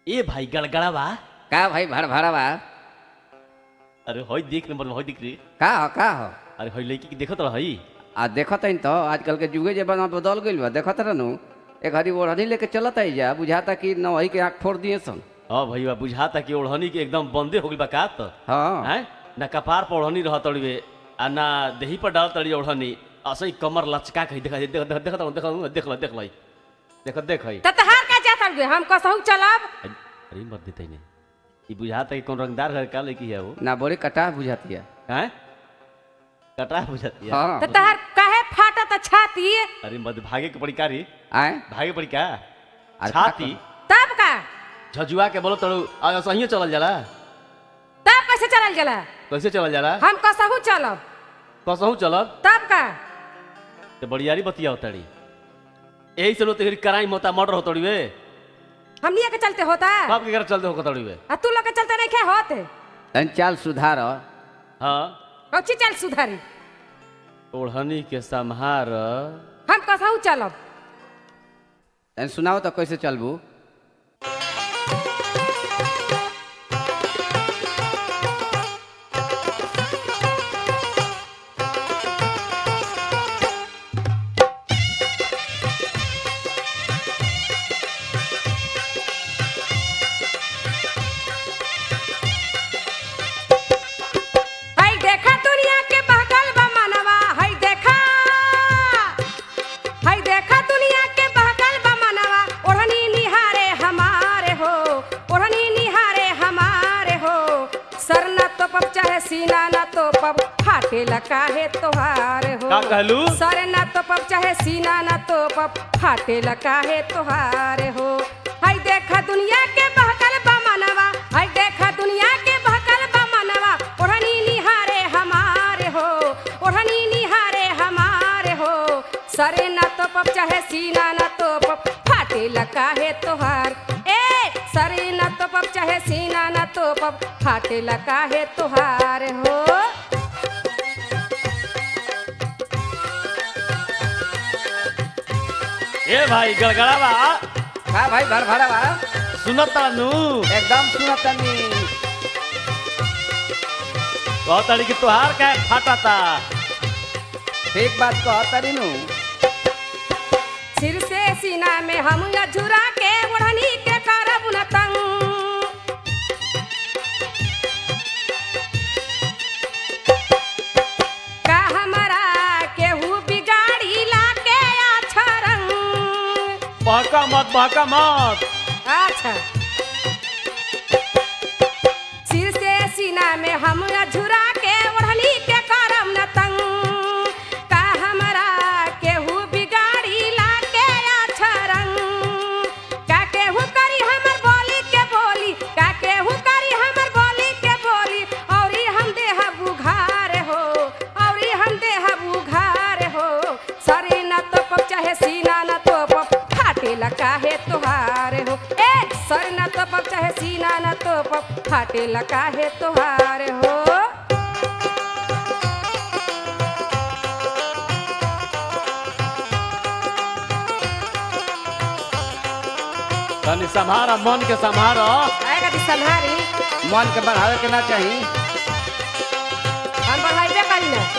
ए भाई गड़गड़ा बा का भाई भर भरा बा अरे हई देख नंबर में हई दिख रे का हो का हो अरे हई लड़की के देखत रही आ देखत हईन तो आजकल के जुगे जमाना बदल गइल बा देखत रहनु एक हरी ओढ़नी लेके चलत आई जा बुझाता कि न वही के आँख फोड़ दिए सन हाँ भैया बुझाता कि ओढ़नी के एकदम बंदे हो गइल बा का त हाँ हैं ना कपार पर ओढ़नी रह तड़िवे आ ना देही पर डाल तड़ी ओढ़नी असई कमर लचका के देख देख देख देख देख देख ल देख लई देख देख हई त तहार का जात हउए हम कसहु चलब अरे मर देते ने ई बुझाता कि कौन रंगदार घर का लड़की है वो ना बड़ी कटा बुझाती है हैं कटरा बुझाती है हाँ त तहार काहे फाटत छाती अरे मत भागे के पड़ी का रे आए भागे पड़ी का अरे छाती तब का झजुआ के बोलो तड़ू आ सही चलल जाला तब कैसे चलल जाला कैसे चलल जाला हम कसहु चलब कसहू चलब तब का ते बड़ियारी बतिया होतड़ी यही से लोग कराई मोता मर्डर होतड़ी वे हमनिया के चलते होता बाप के घर चलते हो कतड़ी वे आ तू लोग के चलते नहीं खे होते तन चाल सुधार हाँ कौची चल सुधारी ओढ़नी के संहार हम कसहु चलब तन सुनाओ तो कैसे चलबू हई देखा दुनिया के बहकल बा मनवा हई देखा हई देखा दुनिया के बहकल बा मनवा ओढ़नी निहारे हमारे हो ओढ़नी निहारे हमारे हो सर न तो पब चाहे सीना न तो पब फाटे लकाहे तोहार हो का कहलू? सर न तो पब चाहे सीना न तो पब फाटे लकाहे तोहार हो हई देखा दुनिया के बहकल बा मनवा हई देखा दुनिया के बहकल बा मनवा ओढ़नी निहारे हमारे हो ओढ़नी निहारे हमारे हो सरे न तो पप चाहे सीना न तो पप फाटे लकाहे तोहार ए सरे न तो पप चाहे सीना न तो पप फाटे लकाहे तोहार हो ए भाई गड़गड़ा बा का भाई भर भरा बा सुनत नु एकदम सुनत तनी कहतड़ी कि तोहार का फाटाता ठीक बात कह तरी नु सिर से सीना में हम झुरा के ओढ़नी के करब न तंग का हमरा केहू बिगाड़ी ला के अच्छा रंग बहका मत बहका मत अच्छा सिर से सीना में हम झुरा के ओढ़नी के करम न तंग का हमरा केहू बिगाड़ी ला के अच्छा रंग का केहू करी हमर बोली के बोली का केहू करी हमर बोली के बोली औरी हम देह बुघार हो औरी हम देह बुघार हो सरे न तो पप चाहे सीना न तो पप फाटे लकाहे तोहार हो ए सर न तो पप चाहे सीना न तो पप फाटे लकाहे तोहार हो तनी संभारा मन के संभारा आएगा दी संहारी मन के बढ़ावे के ना चाही हम बढ़ाइबे करी ना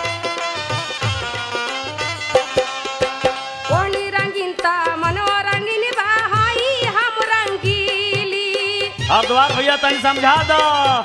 ओढ़नी रंगीन ता मनो रंगीन बा हाई हम रंगीली अब द्वार भैया तनी समझा दो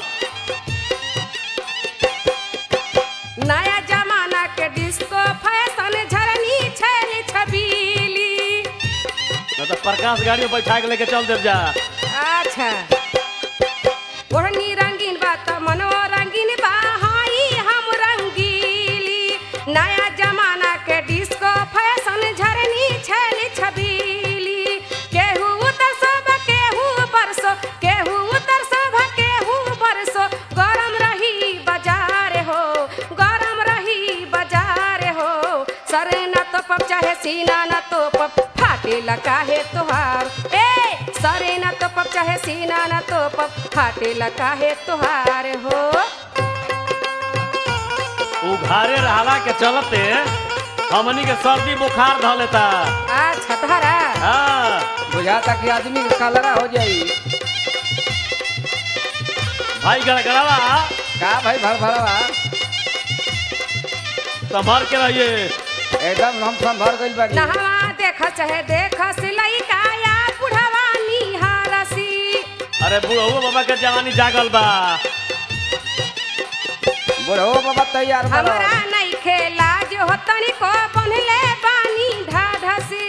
नया जमाना के डिस्को फैशन झरनी छैली छबीली न तो प्रकाश गाड़ी में बैठा के लेके चल देव जा अच्छा ओढ़नी रंगीन बा त मनो रंगीन बा हाई हम रंगीली नया जमाना के डिस्को फैशन झरनी छैली छबीली केहू उतर सब केहू बरसो केहू उतर सब केहू बरसो गरम रही बाजार हो गरम रही बाजार हो सरे न तो पप चाहे सीना न तो पप फाटे लकाहे तोहार ए सरे न तो पप चाहे सीना न तो पप फाटे लकाहे तोहार हो उघारे रहला के चलते हमनी के सर्दी बुखार ध लेता आ छतहरा हाँ बुझाता कि आदमी के कलरा हो जाई भाई गड़गड़ावा का भाई भर भरवा संभाल के रहिए एकदम हम संभर गइल बानी नहवा देख चाहे देख सिलाई काया बुढ़वा निहारसी अरे बुढ़ऊ बाबा के जवानी जागल बा बुढ़ो बाबा तैयार बड़ा हमरा नहीं खेला जो तनी को बनले पानी ढाढसी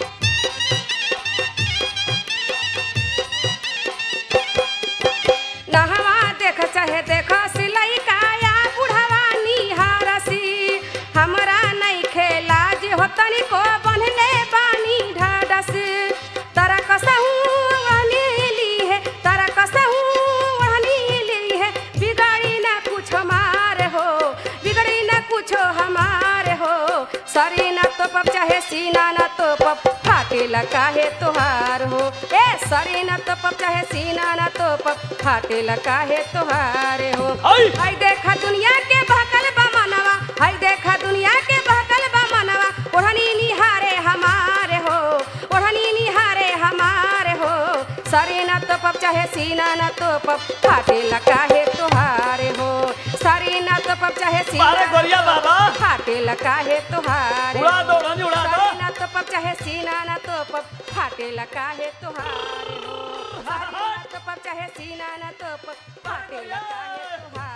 नहवा देख चाहे देख सिलाई काया बुढ़वा निहारसी हमरा नहीं खेला जो तनी को बनले पानी ढाढसी तरा कसहू ली है तरा कसहू ली है बिगाड़ी ना कुछ हमारे हो बिगड़ी ना कुछ हमारे हो सरी ना तो पप चाहे सीना ना तो पप फाटे काहे तोहार हो ए सरी ना तो पप चाहे सीना ना तो पप फाटे काहे तोहारे हो आई! हाय देखा दुनिया के बहकल बा मनवा हाय देखा दुनिया के बहकल बा मनवा ओढ़नी निहारे हमारे हो ओढ़नी निहारे हमारे हो सरी ना तो पप चाहे सीना ना तो पप फाटे काहे तोहारे हो सरी ना तो पप चाहे सीना अरे गोरिया बाबा फाटे काहे तोहारे उड़ा दो रानी उड़ा दो सरी ना तो पप चाहे सीना ना तो पप फाटे काहे तोहारे हो सरी ना तो पप चाहे सीना ना तो पप फाटे काहे तोहारे